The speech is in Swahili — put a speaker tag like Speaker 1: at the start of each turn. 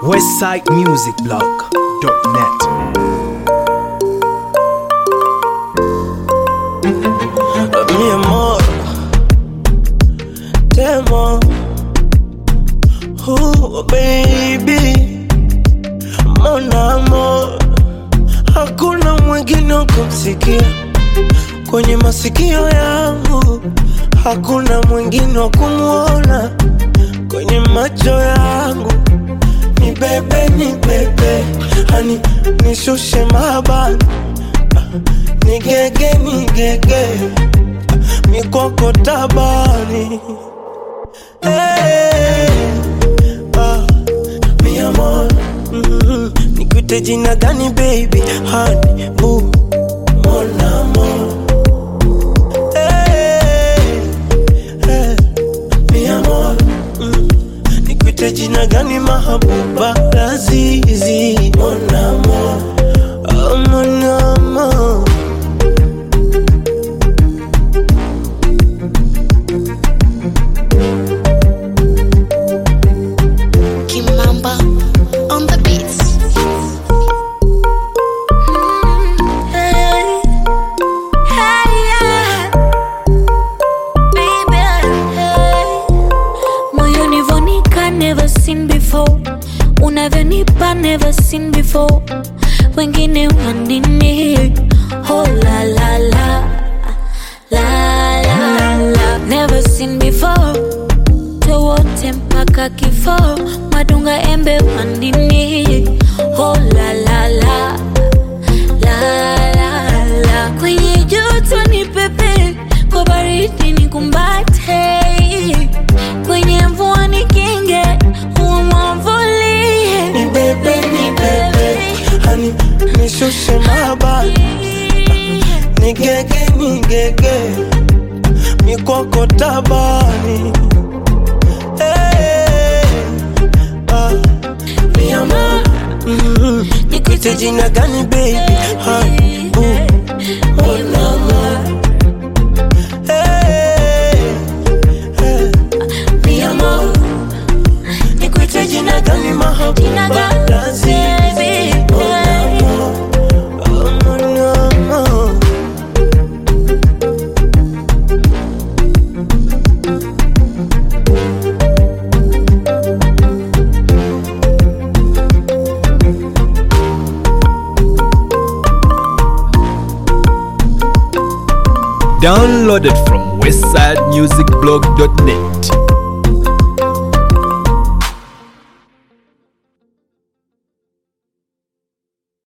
Speaker 1: westsidemusicblog.net.
Speaker 2: mi amor, te amo. Oh, baby, mon amor, hakuna mwingine wa kumsikia kwenye masikio yangu, hakuna mwingine wa kumwona kwenye macho yangu. Ni bebe, ni bebe, hani nishushe mabani, ni gege, ni gege mikoko tabani hey, ah, mi amor mm, nikuite jina gani baby hani bu mon amor hey, hey, mi amor mm, nikuite jina gani mahabuba lazizi mon amor oh, mon amor
Speaker 3: Kimamba on the beats. Hey, hey, yeah. Baby, hey. Moyoni vonika never seen before unavyonipa never seen before wengine wanini oh la la la la la la never seen before wote mpaka kifo madunga embe wandini oh la la la la la la kwenye joto ni pepe kwa baridi ni kumbate kwenye mvua ni kinge huwa mwamvulie
Speaker 2: ni bebe ni bebe hani nishushe mabani ni gege ni gege mikoko tabani hey, ah, mi amor mm, nikuite jina gani baby hani bu mon amor hey, hey, mi amor nikuite jina gani
Speaker 3: Jina
Speaker 2: mahabuba
Speaker 3: gani,
Speaker 2: lazizi
Speaker 3: baby,
Speaker 2: mon amor oh, mon amor
Speaker 1: Downloaded from westsidemusicblog.net.